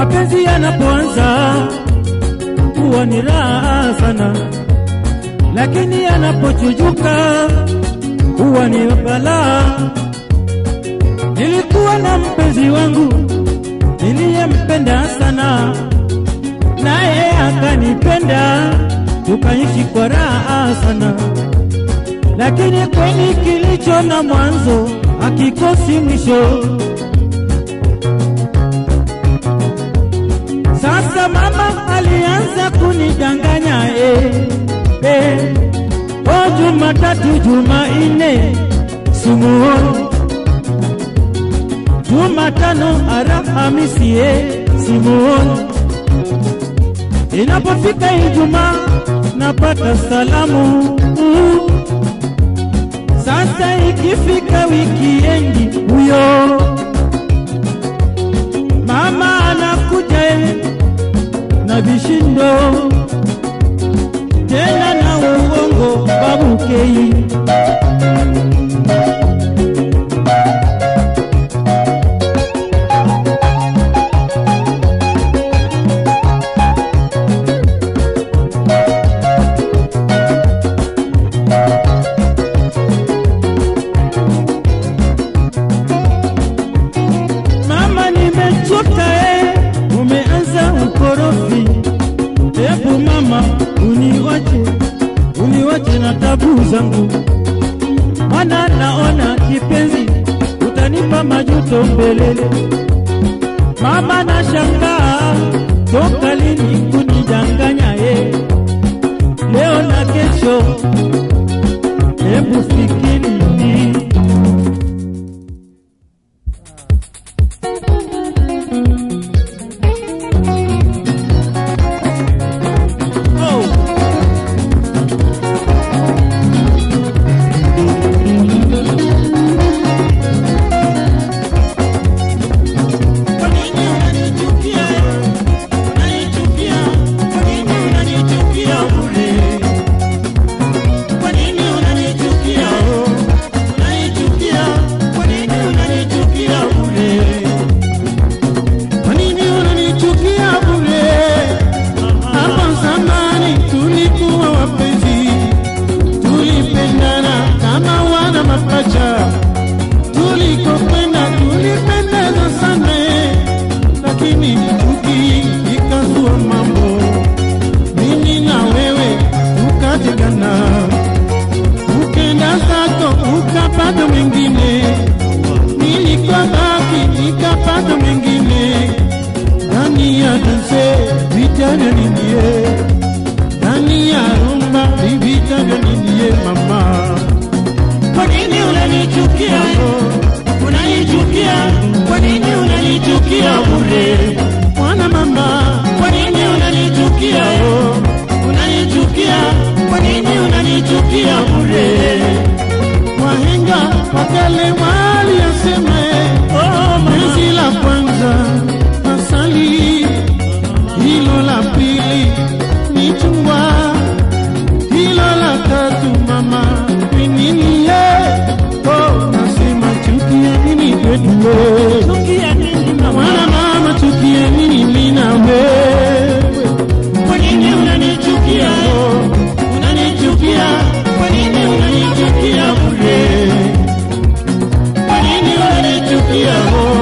Mapenzi yanapoanza huwa ni raha sana, lakini yanapochujuka huwa ni balaa. Nilikuwa na mpenzi wangu niliyempenda sana, naye akanipenda, tukaishi kwa raha sana, lakini kweli kilicho na mwanzo hakikosi mwisho. Sasa mama alianza kunidanganya eh, eh. O Jumatatu, Jumanne simuoni, Jumatano, Alhamisi eh, simuoni. Inapofika Ijumaa napata salamu mm. Sasa ikifika wikiendi huyo mama anakuja eh, na vishindo tena na uongo babukei Mama, nimechoka eh, umeanza ukorofi. Hebu mama, uniwache, uniwache na tabu zangu, mana naona kipenzi, utanipa majuto mbelele. Mama, nashangaa toka lini kunidanganya eh, leo na kesho, hebu fikiri oh. Kwa nini unanichukia? Unanichukia? Kwa nini unanichukia bure? Kwa nini unanichukia? Unanichukia? Kwa nini unanichukia bure? Kwa nini unanichukia bure? Hapo zamani tulikuwa wapenzi, tulipendana kama wana mapacha, tulikokwenda tulipendeza sana, lakini chuki ikazua mambo, mimi na wewe tukatengana, ukenda zako ukapata mwingine, nilikobaki nikapata mwingine ndani ya danse vita vya ninie ndani ya rumba ni vita vya ninie mama Kwa nini unanichukia? Unanichukia? Kwa nini unanichukia bure? mwana mama Kwa nini unanichukia? Unanichukia? Kwa nini unanichukia bure? wahenga wakale waliyasema Oh, mama. penzi la kwanza asali hilo la pili ni chungwa hilo la tatu mama ni nini ye oh, nasema chukia nini kwetu we Chukia nini mama? Mwana mama chukia nini mimi na wewe? Kwa nini unanichukia? Unanichukia? Kwa nini unanichukia bure? Kwa nini unanichukia?